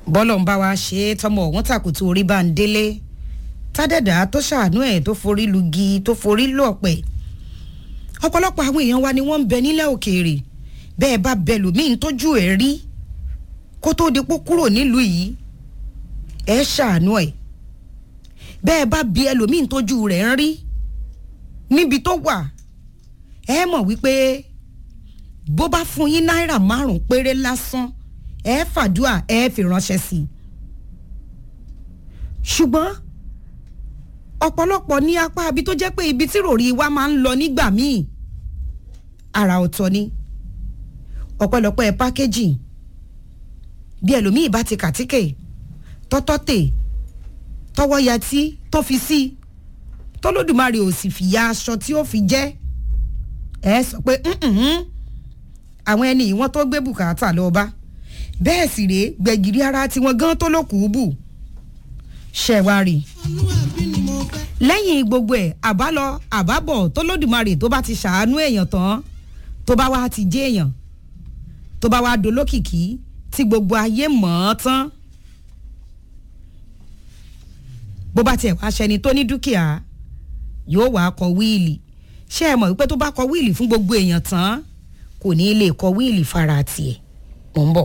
bọ́lọ̀ ń bá wa ṣe é tọmọ ọ̀hún tàkùtù orí bá ń délé tádẹ́dà tó ṣàánú ẹ̀ tó forí lugi tó forí lù ọ̀pẹ̀ ọ̀pọ̀lọpọ̀ àwọn èèyàn wa ni wọ́n ń bẹ nílẹ̀ òkèèrè bẹ́ẹ̀ bá bẹ lòmíín tójú ẹ̀ rí kó tó di pó kúrò nílùú yìí ẹ ṣàánú ẹ̀ bẹ́ẹ̀ bá bí ẹlòmíín tójú rẹ̀ ń rí níbi tó wà ẹ mọ̀ wípé bó bá fún yín náírà márùn-ún péré lásán ẹ fàdúà ẹ fi ránṣẹ́ sí i ṣùgbọ́n ọ̀pọ̀lọpọ̀ ní apá ibi tó jẹ́ pé ibi tí ròrí wa máa ń lọ nígbà míì àrà ọ̀tọ̀ ni ọ̀pọ̀lọpọ̀ ẹ̀ pákéjì bí ẹlòmíì bá ti kàtíkè tọ́tọ́ tè tọwọ́ yatí tó fi sí tọ́lódùmarè ò sì fìyà aṣọ tí ó fi jẹ́ ẹ sọ pé àwọn ẹni ìwọ́n tó gbé bùkátà lọ bá bẹ́ẹ̀ sì rèé gbẹ̀gìrì ara tiwọn gan tó lókùú bù ṣẹ̀wárì lẹ́yìn gbogbo ẹ̀ àbálọ àbábọ̀ tó lódùmarè tó bá ti ṣàánú èèyàn tán tó bá wá ti jẹ́ èèyàn tó bá wá dolókìkí tí gbogbo ayé mọ̀ ọ́ tán bó bá tiẹ̀ wá ṣẹni tó ní dúkìá yóò wá kọ wíìlì ṣé ẹ mọ̀ wípé tó bá kọ wíìlì fún gbogbo èèyàn tán kò ní lè kọ wíìlì fara tiẹ̀ mò ń bọ̀.